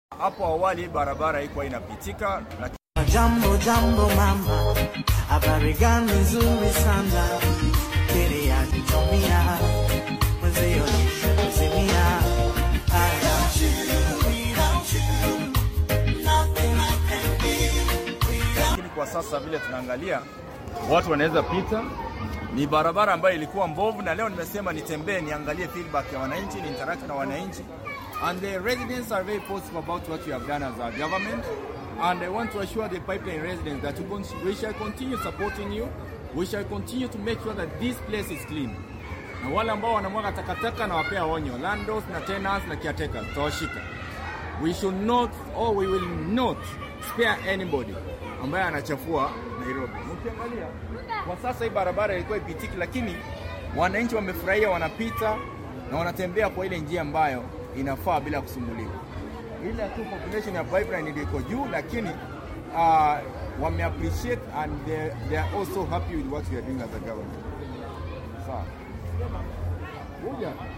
Hapo awali barabara haikuwa inapitika, lakini Jambo jambo mama, habari gani nzuri sana, kile ya kitumia mwenzio nishazimia. kwa sasa vile tunaangalia watu wanaweza pita. Ni barabara ambayo ilikuwa mbovu, na leo nimesema nitembee niangalie feedback ya wananchi, ni interact na wananchi, and the residents are very positive about what you have done as a government and I want to assure the pipeline residents that we con- we shall continue supporting you, we shall continue to make sure that this place is clean. Na wale ambao wanamwaga takataka na wapea onyo, landlords na tenants na caretakers, tutawashika. We should not or we will not spare anybody ambaye anachafua Nairobi. Mkiangalia kwa sasa hii barabara ilikuwa ipitiki, lakini wananchi wamefurahia, wanapita na wanatembea kwa ile njia ambayo inafaa bila kusumbuliwa. Ile tu population ya pipeline ndio iko juu, lakini uh, wame appreciate and they, they are also happy with what we are doing as a government. Sawa. Kuja.